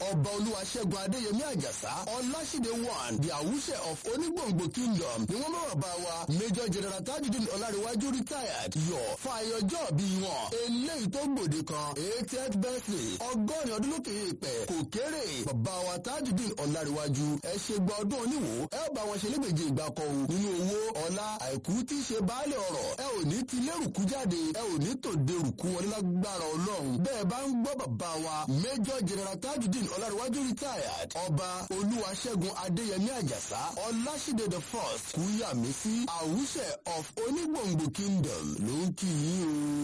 ọba olúwaṣẹ́gun adéyẹmí àjàsá ọláṣídé one the àwùṣẹ of onígbòǹgbò kingdom ni wọ́n mọ̀ràn bá wa major general tajudeen ọlárẹ̀wájú retired yọ fàyọjọ́ bí wọn eléyìí tó gbòde kan eightieth birthday ọgọ́rin ọdún lókè èèpẹ̀ kò kéré bàbá wa tajudeen ọlárẹ̀wájú ẹ ṣe gba ọdún oníwò ẹ ó bá wọn ṣe lẹ́gbẹ̀jẹ ìgbà kan o nínú owó ọlá àìkú tí í ṣe baálé ọ̀rọ̀ ẹ ò ní ti lérùkú jáde ẹ ò ní tòde rùkú wọlé lágbára ọlọ́run bẹ́ẹ̀ bá ń gbọ́ bàbá wa major general tajudeen ọlárẹ̀wájú retired ọba olúwaṣẹ́gun adéyẹmí àjàsá ọláṣídé the first kúyàmísí àwùṣẹ of onígbòǹgbò kingdom ló ń kí yín o.